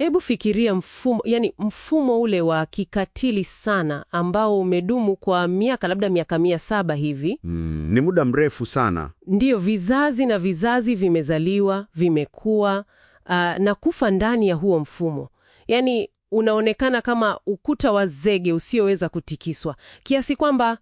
Hebu fikiria mfumo, yani mfumo ule wa kikatili sana ambao umedumu kwa miaka labda miaka mia saba hivi. Mm, ni muda mrefu sana. Ndiyo, vizazi na vizazi vimezaliwa, vimekuwa ah, na kufa ndani ya huo mfumo. Yaani unaonekana kama ukuta wa zege usioweza kutikiswa, kiasi kwamba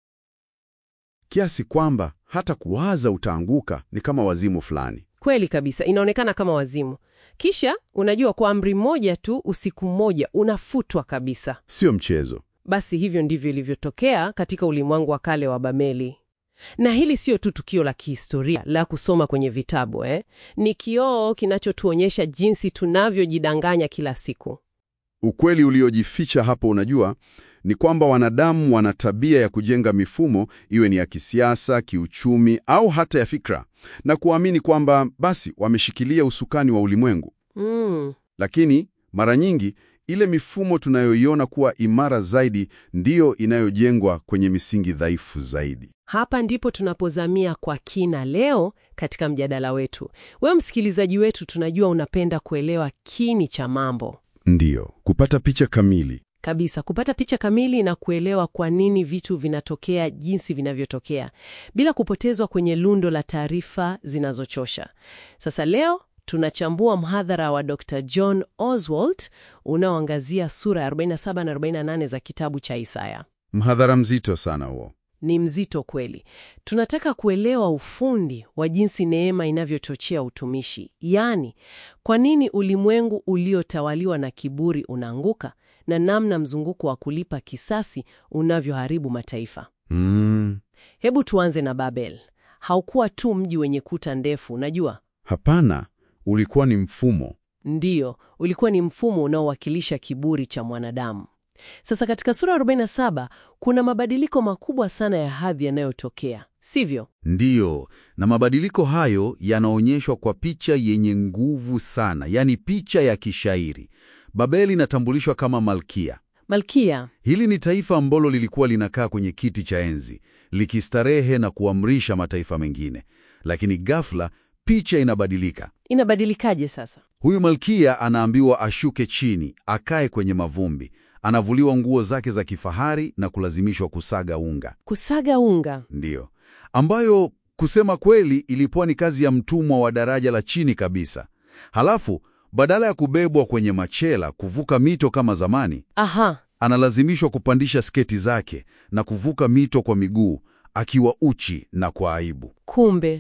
Kiasi kwamba hata kuwaza utaanguka ni kama wazimu fulani. kweli kabisa inaonekana kama wazimu. Kisha unajua, kwa amri moja tu, usiku mmoja unafutwa kabisa. Sio mchezo. Basi hivyo ndivyo ilivyotokea katika ulimwengu wa kale wa Babeli. Na hili sio tu tukio la kihistoria la kusoma kwenye vitabu eh. Ni kioo kinachotuonyesha jinsi tunavyojidanganya kila siku. Ukweli uliojificha hapo, unajua, ni kwamba wanadamu wana tabia ya kujenga mifumo, iwe ni ya kisiasa, kiuchumi au hata ya fikra, na kuamini kwamba basi wameshikilia usukani wa ulimwengu. Mm, Lakini mara nyingi ile mifumo tunayoiona kuwa imara zaidi ndiyo inayojengwa kwenye misingi dhaifu zaidi. hapa ndipo tunapozamia kwa kina leo katika mjadala wetu. Wewe msikilizaji wetu, tunajua unapenda kuelewa kini cha mambo Ndiyo, kupata picha kamili. kabisa, kupata picha kamili na kuelewa kwa nini vitu vinatokea jinsi vinavyotokea bila kupotezwa kwenye lundo la taarifa zinazochosha. Sasa leo tunachambua mhadhara wa Dr. John Oswald unaoangazia sura ya 47 na 48 za kitabu cha Isaya. Mhadhara mzito sana huo. Ni mzito kweli. Tunataka kuelewa ufundi wa jinsi neema inavyochochea utumishi, yaani kwa nini ulimwengu uliotawaliwa na kiburi unaanguka na namna mzunguko wa kulipa kisasi unavyoharibu mataifa. Mm, Hebu tuanze na Babel. Haukuwa tu mji wenye kuta ndefu, unajua? hapana, ulikuwa ni mfumo. Ndiyo, ulikuwa ni mfumo unaowakilisha kiburi cha mwanadamu. Sasa katika sura ya 47 kuna mabadiliko makubwa sana ya hadhi yanayotokea, sivyo? Ndiyo, na mabadiliko hayo yanaonyeshwa kwa picha yenye nguvu sana, yaani picha ya kishairi. Babeli inatambulishwa kama malkia. Malkia Hili ni taifa ambalo lilikuwa linakaa kwenye kiti cha enzi, likistarehe na kuamrisha mataifa mengine. Lakini ghafla picha inabadilika. inabadilikaje sasa? Huyu malkia anaambiwa ashuke chini, akae kwenye mavumbi. Anavuliwa nguo zake za kifahari na kulazimishwa kusaga unga. Kusaga unga. Ndiyo, ambayo kusema kweli ilikuwa ni kazi ya mtumwa wa daraja la chini kabisa. Halafu badala ya kubebwa kwenye machela kuvuka mito kama zamani, Aha, analazimishwa kupandisha sketi zake na kuvuka mito kwa miguu akiwa uchi na kwa aibu. kumbe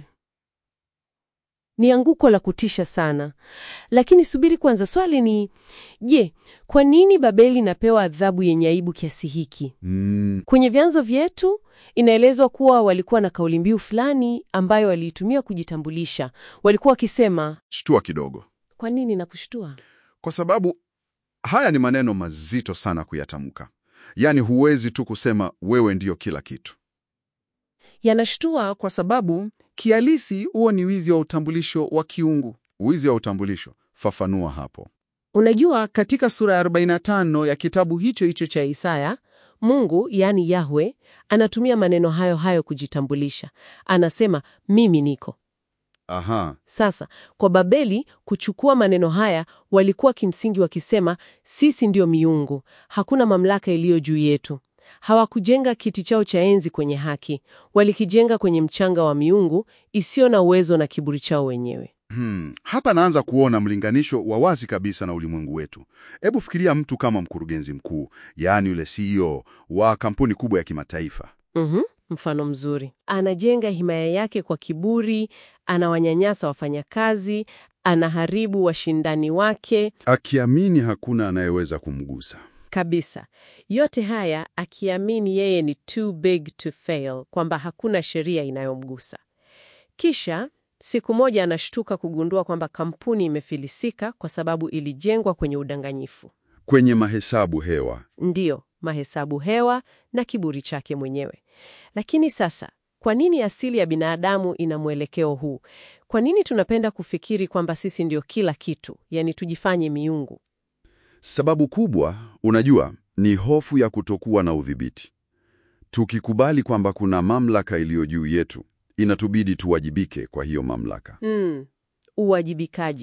ni anguko la kutisha sana. Lakini subiri kwanza, swali ni je, kwa nini Babeli inapewa adhabu yenye aibu kiasi hiki? Mm, Kwenye vyanzo vyetu inaelezwa kuwa walikuwa na kauli mbiu fulani ambayo waliitumia kujitambulisha. Walikuwa wakisema, Shtua kidogo, kwa nini na kushtua? kwa sababu haya ni maneno mazito sana kuyatamka. Yaani huwezi tu kusema wewe ndiyo kila kitu. Yanashtua kwa sababu kihalisi huo ni wizi wa utambulisho wa kiungu. Wizi wa utambulisho, fafanua hapo. Unajua, katika sura ya 45 ya kitabu hicho hicho cha Isaya, Mungu yaani Yahwe anatumia maneno hayo hayo kujitambulisha. Anasema mimi niko. Aha, Sasa kwa Babeli kuchukua maneno haya, walikuwa kimsingi wakisema sisi ndio miungu, hakuna mamlaka iliyo juu yetu. Hawakujenga kiti chao cha enzi kwenye haki, walikijenga kwenye mchanga wa miungu isiyo na uwezo na kiburi chao wenyewe. hmm. Hapa naanza kuona mlinganisho wa wazi kabisa na ulimwengu wetu. Hebu fikiria mtu kama mkurugenzi mkuu, yaani yule CEO wa kampuni kubwa ya kimataifa. Mhm, mfano mzuri. Anajenga himaya yake kwa kiburi, anawanyanyasa wafanyakazi, anaharibu washindani wake Akiamini hakuna anayeweza kumgusa. kabisa. Yote haya akiamini yeye ni too big to fail, kwamba hakuna sheria inayomgusa. Kisha siku moja anashtuka kugundua kwamba kampuni imefilisika kwa sababu ilijengwa kwenye udanganyifu. Kwenye mahesabu hewa. Ndiyo, mahesabu hewa na kiburi chake mwenyewe. Lakini sasa, kwa nini asili ya binadamu ina mwelekeo huu? Kwa nini tunapenda kufikiri kwamba sisi ndio kila kitu, yani tujifanye miungu? Sababu kubwa, unajua, ni hofu ya kutokuwa na udhibiti. Tukikubali kwamba kuna mamlaka iliyo juu yetu, inatubidi tuwajibike kwa hiyo mamlaka. Mm, uwajibikaji.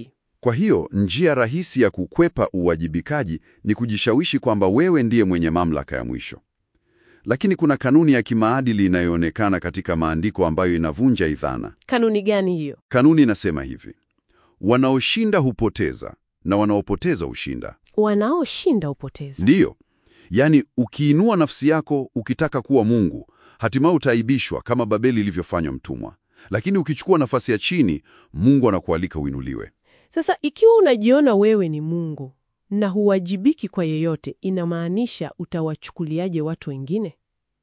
Kwa hiyo njia rahisi ya kukwepa uwajibikaji ni kujishawishi kwamba wewe ndiye mwenye mamlaka ya mwisho. Lakini kuna kanuni ya kimaadili inayoonekana katika maandiko ambayo inavunja hii dhana. Kanuni gani hiyo? Kanuni inasema hivi: wanaoshinda hupoteza na wanaopoteza hushinda. Wanaoshinda upoteza. Ndiyo, yaani ukiinua nafsi yako ukitaka kuwa Mungu, hatimaye utaibishwa kama Babeli ilivyofanywa mtumwa. Lakini ukichukua nafasi ya chini, Mungu anakualika uinuliwe. Sasa ikiwa unajiona wewe ni Mungu na huwajibiki kwa yeyote, inamaanisha utawachukuliaje watu wengine?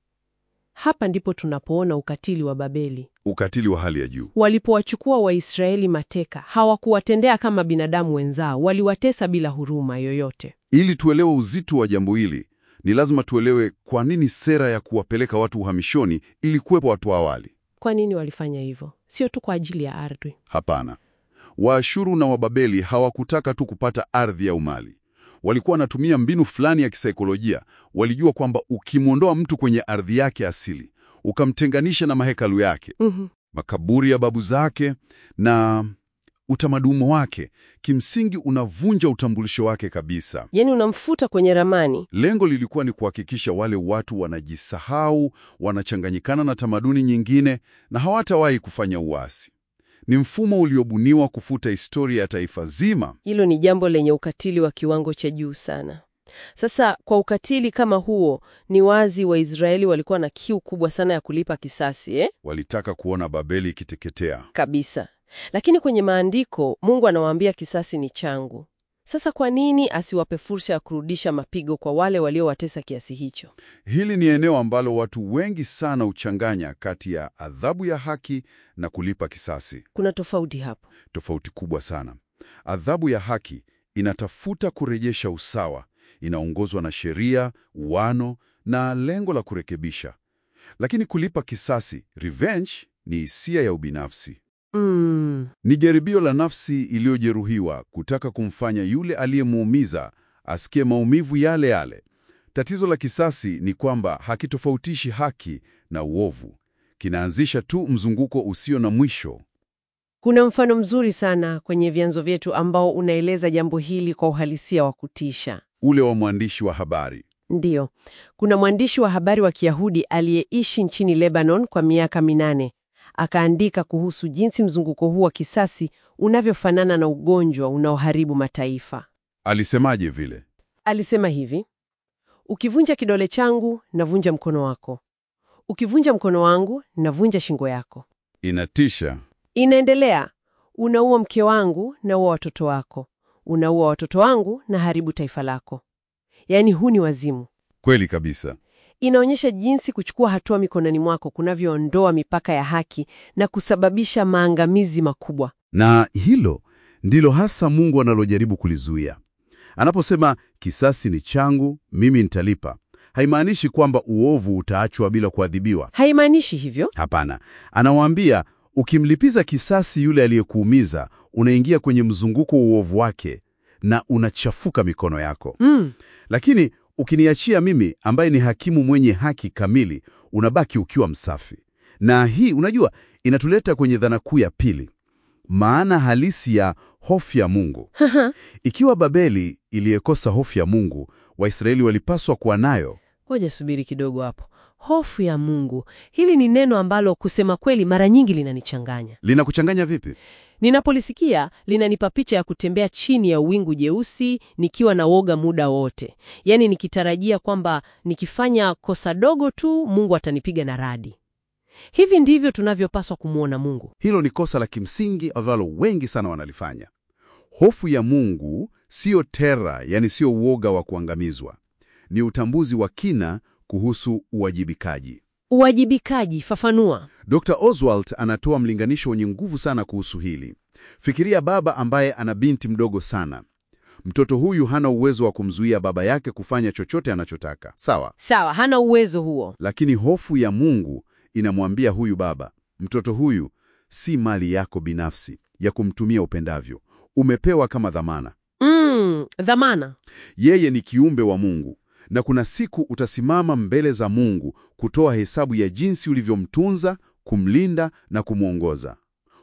Hapa ndipo tunapoona ukatili wa Babeli. Ukatili wa hali ya juu. Walipowachukua Waisraeli mateka, hawakuwatendea kama binadamu wenzao, waliwatesa bila huruma yoyote. Ili tuelewe uzito wa jambo hili, ni lazima tuelewe kwa nini sera ya kuwapeleka watu uhamishoni ilikuwepo hapo awali. Kwa nini walifanya hivyo? Sio tu kwa ajili ya ardhi. Hapana, Waashuru na Wababeli hawakutaka tu kupata ardhi au mali. Walikuwa wanatumia mbinu fulani ya kisaikolojia. Walijua kwamba ukimwondoa mtu kwenye ardhi yake asili, ukamtenganisha na mahekalu yake, Mhm. makaburi ya babu zake na utamaduni wake, kimsingi unavunja utambulisho wake kabisa. Yaani unamfuta kwenye ramani. Lengo lilikuwa ni kuhakikisha wale watu wanajisahau, wanachanganyikana na tamaduni nyingine na hawatawahi kufanya uasi. Ni mfumo uliobuniwa kufuta historia ya taifa zima. Hilo ni jambo lenye ukatili wa kiwango cha juu sana. Sasa kwa ukatili kama huo, ni wazi Waisraeli walikuwa na kiu kubwa sana ya kulipa kisasi eh? Walitaka kuona Babeli ikiteketea. Kabisa. Lakini kwenye maandiko Mungu anawaambia kisasi ni changu. Sasa kwa nini asiwape fursa ya kurudisha mapigo kwa wale waliowatesa kiasi hicho? Hili ni eneo ambalo watu wengi sana huchanganya kati ya adhabu ya haki na kulipa kisasi. Kuna tofauti hapo. Tofauti kubwa sana. Adhabu ya haki inatafuta kurejesha usawa, inaongozwa na sheria, uwano na lengo la kurekebisha. Lakini kulipa kisasi, revenge, ni hisia ya ubinafsi. Mm. Ni jaribio la nafsi iliyojeruhiwa kutaka kumfanya yule aliyemuumiza asikie maumivu yale yale. Tatizo la kisasi ni kwamba hakitofautishi haki na uovu. Kinaanzisha tu mzunguko usio na mwisho. Kuna mfano mzuri sana kwenye vyanzo vyetu ambao unaeleza jambo hili kwa uhalisia wa kutisha. Ule wa mwandishi wa habari. Ndiyo, kuna mwandishi wa habari wa Kiyahudi aliyeishi nchini Lebanon kwa miaka minane. Akaandika kuhusu jinsi mzunguko huu wa kisasi unavyofanana na ugonjwa unaoharibu mataifa. Alisemaje vile? Alisema hivi: ukivunja kidole changu, navunja mkono wako; ukivunja mkono wangu, navunja shingo yako. Inatisha. Inaendelea, unaua mke wangu, naua watoto wako; unaua watoto wangu, na haribu taifa lako. Yaani, huu ni wazimu. Kweli kabisa. Inaonyesha jinsi kuchukua hatua mikononi mwako kunavyoondoa mipaka ya haki na kusababisha maangamizi makubwa. Na hilo ndilo hasa Mungu analojaribu kulizuia. Anaposema kisasi ni changu, mimi nitalipa, haimaanishi kwamba uovu utaachwa bila kuadhibiwa. Haimaanishi hivyo. Hapana, anawaambia ukimlipiza kisasi yule aliyekuumiza, unaingia kwenye mzunguko wa uovu wake na unachafuka mikono yako. Mm. Lakini ukiniachia mimi, ambaye ni hakimu mwenye haki kamili, unabaki ukiwa msafi. Na hii unajua, inatuleta kwenye dhana kuu ya pili, maana halisi ya hofu ya Mungu. Ikiwa Babeli iliyekosa hofu ya Mungu, Waisraeli walipaswa kuwa nayo. Ngoja subiri kidogo hapo. Hofu ya Mungu, hili ni neno ambalo kusema kweli mara nyingi linanichanganya. Linakuchanganya vipi? Ninapolisikia linanipa picha ya kutembea chini ya wingu jeusi nikiwa na woga muda wote, yaani nikitarajia kwamba nikifanya kosa dogo tu Mungu atanipiga na radi. Hivi ndivyo tunavyopaswa kumwona Mungu. Hilo ni kosa la kimsingi ambalo wengi sana wanalifanya. Hofu ya Mungu siyo tera, yani siyo uoga wa kuangamizwa. Ni utambuzi wa kina kuhusu uwajibikaji. Uwajibikaji, fafanua. Dr. Oswald anatoa mlinganisho wenye nguvu sana kuhusu hili. Fikiria baba ambaye ana binti mdogo sana. Mtoto huyu hana uwezo wa kumzuia baba yake kufanya chochote anachotaka, sawa? Sawa, hana uwezo huo. Lakini hofu ya Mungu inamwambia huyu baba, mtoto huyu si mali yako binafsi ya kumtumia upendavyo, umepewa kama dhamana. Mm, dhamana. Yeye ni kiumbe wa Mungu, na kuna siku utasimama mbele za Mungu kutoa hesabu ya jinsi ulivyomtunza, kumlinda na kumwongoza.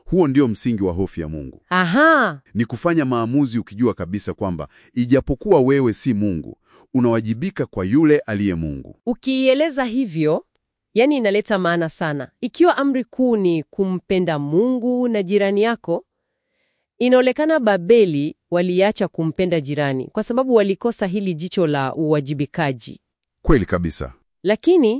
Huo ndio msingi wa hofu ya Mungu. Aha, Ni kufanya maamuzi ukijua kabisa kwamba ijapokuwa wewe si Mungu, unawajibika kwa yule aliye Mungu. ukiieleza hivyo, yani inaleta maana sana. Ikiwa amri kuu ni kumpenda Mungu na jirani yako, inaonekana Babeli waliacha kumpenda jirani kwa sababu walikosa hili jicho la uwajibikaji. Kweli kabisa. Lakini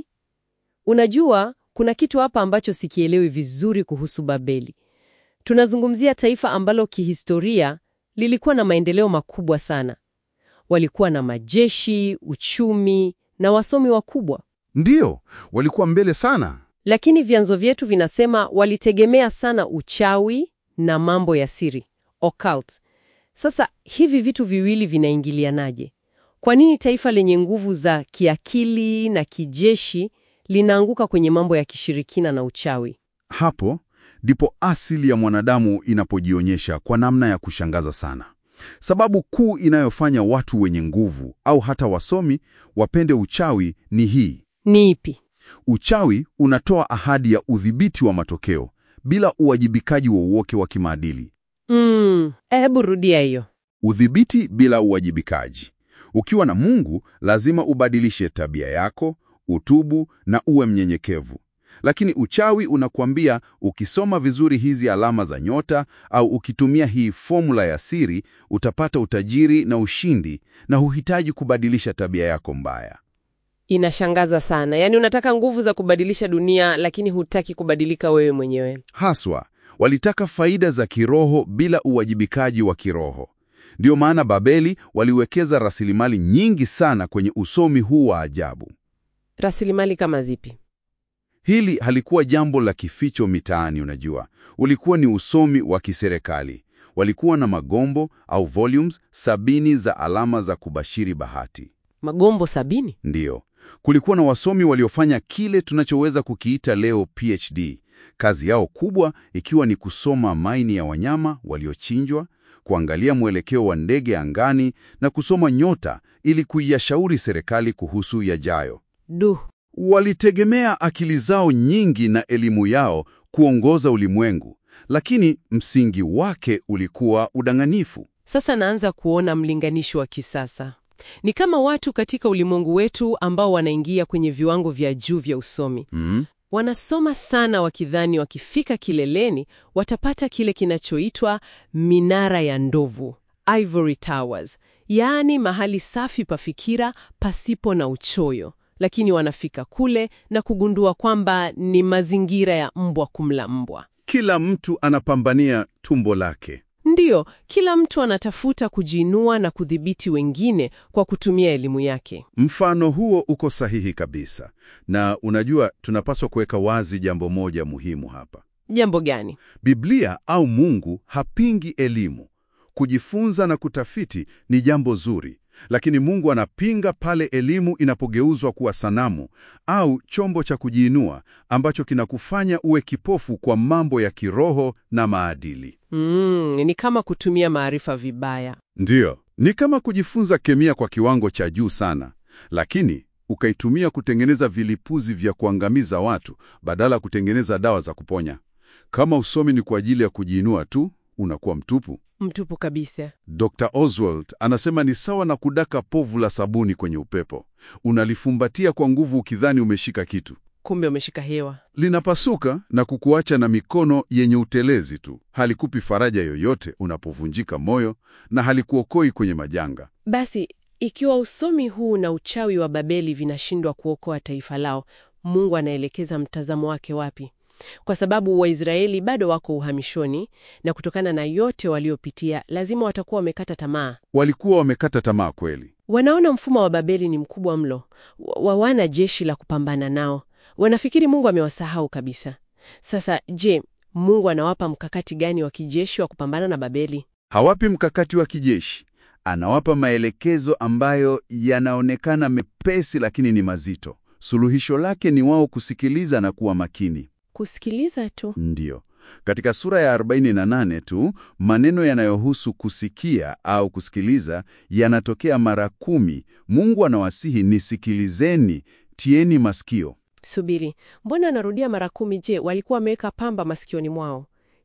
unajua, kuna kitu hapa ambacho sikielewi vizuri kuhusu Babeli. Tunazungumzia taifa ambalo kihistoria lilikuwa na maendeleo makubwa sana. Walikuwa na majeshi, uchumi na wasomi wakubwa, Ndiyo, walikuwa mbele sana. lakini vyanzo vyetu vinasema walitegemea sana uchawi na mambo ya siri, occult. Sasa hivi vitu viwili vinaingilianaje? Kwa nini taifa lenye nguvu za kiakili na kijeshi linaanguka kwenye mambo ya kishirikina na uchawi? Hapo ndipo asili ya mwanadamu inapojionyesha kwa namna ya kushangaza sana. Sababu kuu inayofanya watu wenye nguvu au hata wasomi wapende uchawi ni hii. Ni ipi? Uchawi unatoa ahadi ya udhibiti wa matokeo bila uwajibikaji wowote wa kimaadili. Mm, hebu rudia hiyo. Udhibiti bila uwajibikaji. Ukiwa na Mungu, lazima ubadilishe tabia yako, utubu na uwe mnyenyekevu. Lakini uchawi unakuambia ukisoma vizuri hizi alama za nyota au ukitumia hii fomula ya siri, utapata utajiri na ushindi na huhitaji kubadilisha tabia yako mbaya. Inashangaza sana. Yaani unataka nguvu za kubadilisha dunia lakini hutaki kubadilika wewe mwenyewe. Haswa, walitaka faida za kiroho bila uwajibikaji wa kiroho. Ndiyo maana Babeli waliwekeza rasilimali nyingi sana kwenye usomi huu wa ajabu. Rasilimali kama zipi? Hili halikuwa jambo la kificho mitaani, unajua. Ulikuwa ni usomi wa kiserikali. Walikuwa na magombo au volumes sabini za alama za kubashiri bahati. Magombo sabini? Ndiyo, kulikuwa na wasomi waliofanya kile tunachoweza kukiita leo PhD. Kazi yao kubwa ikiwa ni kusoma maini ya wanyama waliochinjwa, kuangalia mwelekeo wa ndege angani na kusoma nyota ili kuiyashauri serikali kuhusu yajayo. Du, Walitegemea akili zao nyingi na elimu yao kuongoza ulimwengu, lakini msingi wake ulikuwa udanganyifu. sasa naanza kuona mlinganisho wa kisasa. Ni kama watu katika ulimwengu wetu ambao wanaingia kwenye viwango vya juu vya usomi. Mm. Wanasoma sana wakidhani wakifika kileleni watapata kile kinachoitwa minara ya ndovu, ivory towers, yaani mahali safi pa fikira pasipo na uchoyo. Lakini wanafika kule na kugundua kwamba ni mazingira ya mbwa kumla mbwa. Kila mtu anapambania tumbo lake. Ndiyo, kila mtu anatafuta kujiinua na kudhibiti wengine kwa kutumia elimu yake. Mfano huo uko sahihi kabisa, na unajua, tunapaswa kuweka wazi jambo moja muhimu hapa. Jambo gani? Biblia au Mungu hapingi elimu. Kujifunza na kutafiti ni jambo zuri, lakini Mungu anapinga pale elimu inapogeuzwa kuwa sanamu au chombo cha kujiinua ambacho kinakufanya uwe kipofu kwa mambo ya kiroho na maadili. Mm, ni kama kutumia maarifa vibaya. Ndiyo, ni kama kujifunza kemia kwa kiwango cha juu sana, lakini ukaitumia kutengeneza vilipuzi vya kuangamiza watu badala ya kutengeneza dawa za kuponya. Kama usomi ni kwa ajili ya kujiinua tu, unakuwa mtupu. Mtupu kabisa. Dr. Oswald anasema ni sawa na kudaka povu la sabuni kwenye upepo. Unalifumbatia kwa nguvu ukidhani umeshika kitu. Kumbe umeshika hewa. Linapasuka na kukuacha na mikono yenye utelezi tu. Halikupi faraja yoyote unapovunjika moyo na halikuokoi kwenye majanga. Basi, ikiwa usomi huu na uchawi wa Babeli vinashindwa kuokoa taifa lao, Mungu anaelekeza mtazamo wake wapi? Kwa sababu Waisraeli bado wako uhamishoni na kutokana na yote waliopitia, lazima watakuwa wamekata tamaa. Walikuwa wamekata tamaa kweli. Wanaona mfumo wa Babeli ni mkubwa mlo, wa- hawana jeshi la kupambana nao. Wanafikiri Mungu amewasahau kabisa. Sasa je, Mungu anawapa mkakati gani wa kijeshi wa kupambana na Babeli? Hawapi mkakati wa kijeshi, anawapa maelekezo ambayo yanaonekana mepesi, lakini ni mazito. Suluhisho lake ni wao kusikiliza na kuwa makini. Kusikiliza tu. Ndiyo. Katika sura ya 48 tu maneno yanayohusu kusikia au kusikiliza yanatokea mara kumi. Mungu anawasihi nisikilizeni, tieni masikio. Subiri, mbona anarudia mara kumi? Je, walikuwa wameweka pamba masikioni mwao?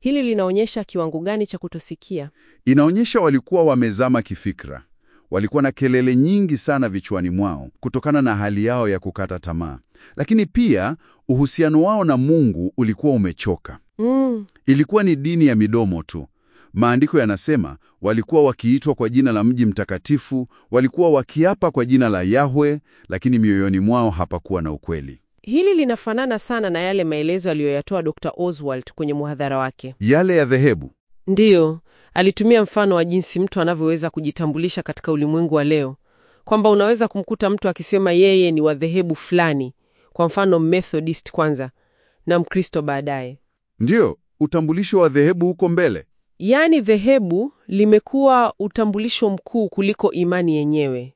Hili linaonyesha kiwango gani cha kutosikia? Inaonyesha walikuwa wamezama kifikra. Walikuwa na kelele nyingi sana vichwani mwao kutokana na hali yao ya kukata tamaa, lakini pia uhusiano wao na Mungu ulikuwa umechoka. Mm. Ilikuwa ni dini ya midomo tu. Maandiko yanasema walikuwa wakiitwa kwa jina la mji mtakatifu, walikuwa wakiapa kwa jina la Yahwe, lakini mioyoni mwao hapakuwa na ukweli. Hili linafanana sana na yale maelezo aliyoyatoa Dr. Oswald kwenye muhadhara wake. Yale ya dhehebu Ndiyo, alitumia mfano wa jinsi mtu anavyoweza kujitambulisha katika ulimwengu wa leo, kwamba unaweza kumkuta mtu akisema yeye ni wa dhehebu fulani, kwa mfano Methodist kwanza na Mkristo baadaye. ndiyo utambulisho wa dhehebu huko mbele. Yaani dhehebu limekuwa utambulisho mkuu kuliko imani yenyewe.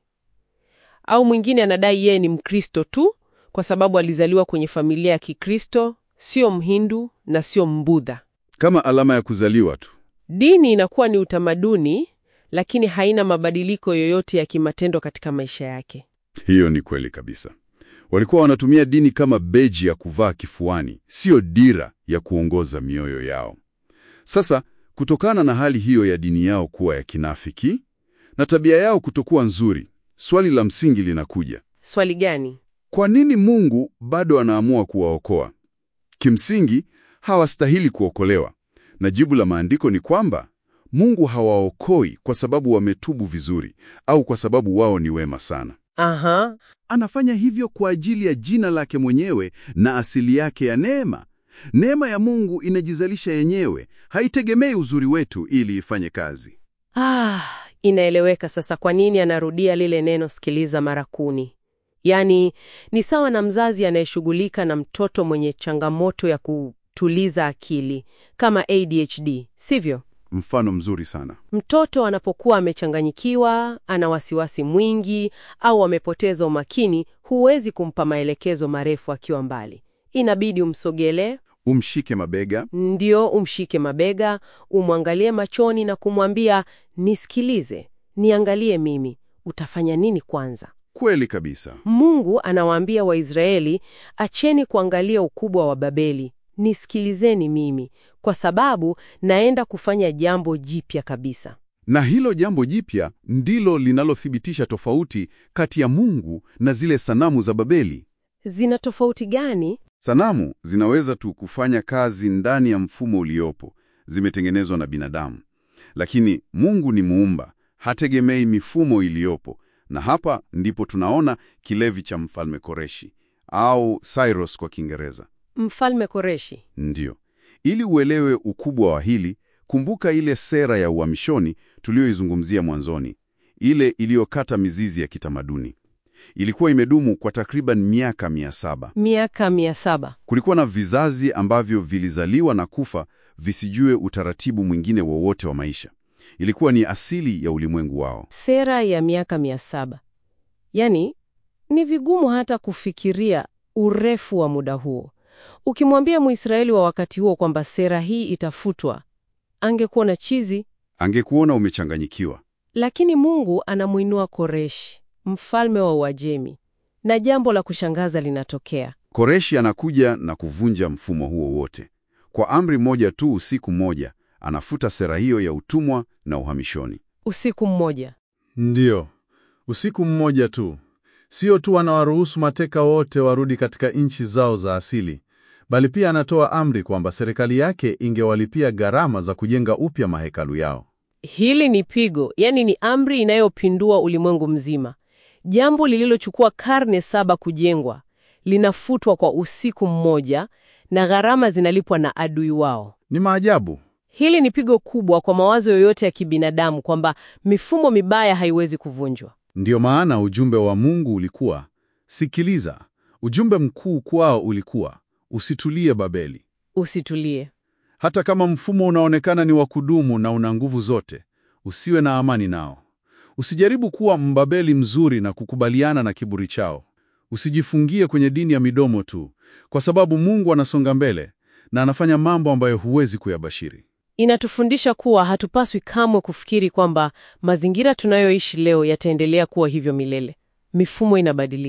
Au mwingine anadai yeye ni Mkristo tu kwa sababu alizaliwa kwenye familia ya Kikristo, sio Mhindu na sio Mbudha. Kama alama ya kuzaliwa tu. Dini inakuwa ni utamaduni, lakini haina mabadiliko yoyote ya kimatendo katika maisha yake. Hiyo ni kweli kabisa. Walikuwa wanatumia dini kama beji ya kuvaa kifuani, siyo dira ya kuongoza mioyo yao. Sasa, kutokana na hali hiyo ya dini yao kuwa ya kinafiki na tabia yao kutokuwa nzuri, swali la msingi linakuja: Swali gani? kwa nini Mungu bado anaamua kuwaokoa? Kimsingi, hawastahili kuokolewa, na jibu la maandiko ni kwamba Mungu hawaokoi kwa sababu wametubu vizuri au kwa sababu wao ni wema sana. Aha, Anafanya hivyo kwa ajili ya jina lake mwenyewe na asili yake ya neema. Neema ya Mungu inajizalisha yenyewe, haitegemei uzuri wetu ili ifanye kazi. ah, inaeleweka sasa kwa nini anarudia lile neno sikiliza mara kumi. Yaani ni sawa na mzazi anayeshughulika na mtoto mwenye changamoto ya kutuliza akili kama ADHD, sivyo? Mfano mzuri sana. Mtoto anapokuwa amechanganyikiwa, ana wasiwasi mwingi au amepoteza umakini, huwezi kumpa maelekezo marefu akiwa mbali. Inabidi umsogelee, Umshike mabega, ndio umshike mabega, umwangalie machoni na kumwambia nisikilize, niangalie mimi, utafanya nini kwanza? kweli kabisa. Mungu anawaambia Waisraeli, acheni kuangalia ukubwa wa Babeli, nisikilizeni mimi, kwa sababu naenda kufanya jambo jipya kabisa. Na hilo jambo jipya ndilo linalothibitisha tofauti kati ya Mungu na zile sanamu za Babeli. Zina tofauti gani? Sanamu zinaweza tu kufanya kazi ndani ya mfumo uliopo, zimetengenezwa na binadamu. Lakini Mungu ni muumba, hategemei mifumo iliyopo. Na hapa ndipo tunaona kilevi cha Mfalme Koreshi au Cyrus kwa Kiingereza. Mfalme Koreshi. Ndiyo. Ili uelewe ukubwa wa hili, kumbuka ile sera ya uhamishoni tuliyoizungumzia mwanzoni, ile iliyokata mizizi ya kitamaduni. Ilikuwa imedumu kwa takriban miaka mia saba. Miaka mia saba. Kulikuwa na vizazi ambavyo vilizaliwa na kufa visijue utaratibu mwingine wowote wa maisha. Ilikuwa ni asili ya ulimwengu wao. Sera ya miaka mia saba. Yaani, ni vigumu hata kufikiria urefu wa muda huo. Ukimwambia Mwisraeli wa wakati huo kwamba sera hii itafutwa, angekuwa na chizi, Angekuona umechanganyikiwa. lakini Mungu anamwinua Koreshi, mfalme wa Uajemi, na jambo la kushangaza linatokea. Koreshi anakuja na kuvunja mfumo huo wote. Kwa amri moja tu, usiku mmoja, anafuta sera hiyo ya utumwa na uhamishoni. Usiku mmoja. Ndiyo, usiku mmoja tu. Sio tu anawaruhusu mateka wote warudi katika nchi zao za asili, bali pia anatoa amri kwamba serikali yake ingewalipia gharama za kujenga upya mahekalu yao. Hili ni pigo, yaani ni amri inayopindua ulimwengu mzima. Jambo lililochukua karne saba kujengwa linafutwa kwa usiku mmoja, na gharama zinalipwa na adui wao. Ni maajabu. Hili ni pigo kubwa kwa mawazo yoyote ya kibinadamu kwamba mifumo mibaya haiwezi kuvunjwa. Ndiyo maana ujumbe wa Mungu ulikuwa sikiliza. Ujumbe mkuu kwao ulikuwa usitulie Babeli. Usitulie. Hata kama mfumo unaonekana ni wa kudumu na una nguvu zote, usiwe na amani nao. Usijaribu kuwa mbabeli mzuri na kukubaliana na kiburi chao. Usijifungie kwenye dini ya midomo tu, kwa sababu Mungu anasonga mbele na anafanya mambo ambayo huwezi kuyabashiri. Inatufundisha kuwa hatupaswi kamwe kufikiri kwamba mazingira tunayoishi leo yataendelea kuwa hivyo milele. Mifumo inabadilika.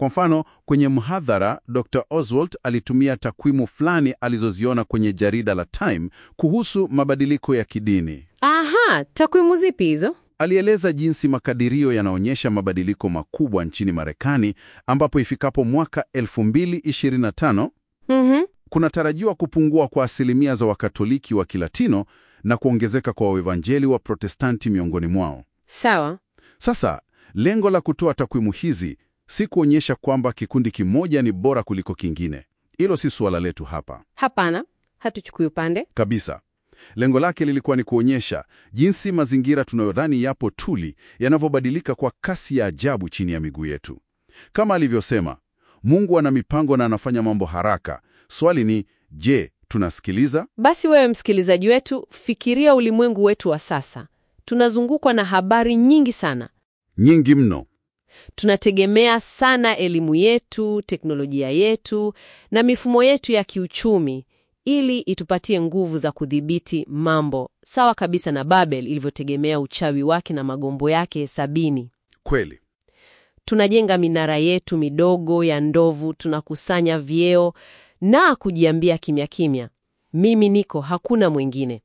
Kwa mfano, kwenye mhadhara, Dr. Oswald alitumia takwimu fulani alizoziona kwenye jarida la Time kuhusu mabadiliko ya kidini. Aha, takwimu zipi hizo? Alieleza jinsi makadirio yanaonyesha mabadiliko makubwa nchini Marekani ambapo ifikapo mwaka 2025 Mhm. kunatarajiwa kupungua kwa asilimia za Wakatoliki wa Kilatino na kuongezeka kwa Waevanjeli wa Protestanti miongoni mwao. Sawa. Sasa, lengo la kutoa takwimu hizi si kuonyesha kwamba kikundi kimoja ni bora kuliko kingine. Hilo si suala letu hapa Hapana, hatuchukui upande. kabisa. Lengo lake lilikuwa ni kuonyesha jinsi mazingira tunayodhani yapo tuli yanavyobadilika kwa kasi ya ajabu chini ya miguu yetu. Kama alivyosema, Mungu ana mipango na anafanya mambo haraka. Swali ni je, tunasikiliza? Basi wewe msikilizaji wetu, fikiria ulimwengu wetu wa sasa. Tunazungukwa na habari nyingi sana. Nyingi mno. Tunategemea sana elimu yetu, teknolojia yetu na mifumo yetu ya kiuchumi ili itupatie nguvu za kudhibiti mambo, sawa kabisa na Babel ilivyotegemea uchawi wake na magombo yake sabini. Kweli. Tunajenga minara yetu midogo ya ndovu, tunakusanya vyeo na kujiambia kimya kimya, mimi niko, hakuna mwingine.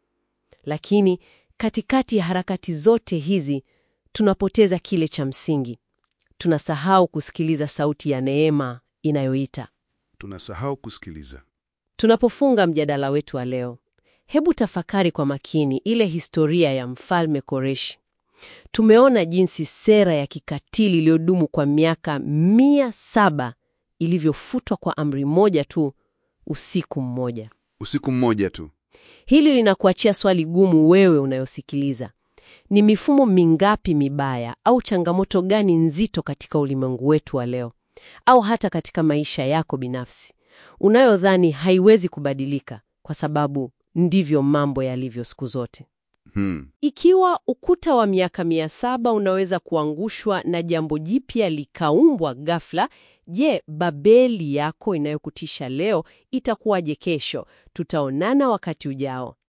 Lakini katikati ya harakati zote hizi tunapoteza kile cha msingi. Tunasahau kusikiliza sauti ya neema inayoita. Tunasahau kusikiliza. Tunapofunga mjadala wetu wa leo, hebu tafakari kwa makini ile historia ya mfalme Koreshi. Tumeona jinsi sera ya kikatili iliyodumu kwa miaka mia saba ilivyofutwa kwa amri moja tu, usiku mmoja. Usiku mmoja tu. Hili linakuachia swali gumu, wewe unayosikiliza. Ni mifumo mingapi mibaya au changamoto gani nzito katika ulimwengu wetu wa leo, au hata katika maisha yako binafsi, unayodhani haiwezi kubadilika kwa sababu ndivyo mambo yalivyo siku zote? Hmm. Ikiwa ukuta wa miaka mia saba unaweza kuangushwa na jambo jipya likaumbwa ghafla, je, Babeli yako inayokutisha leo itakuwaje kesho? Tutaonana wakati ujao.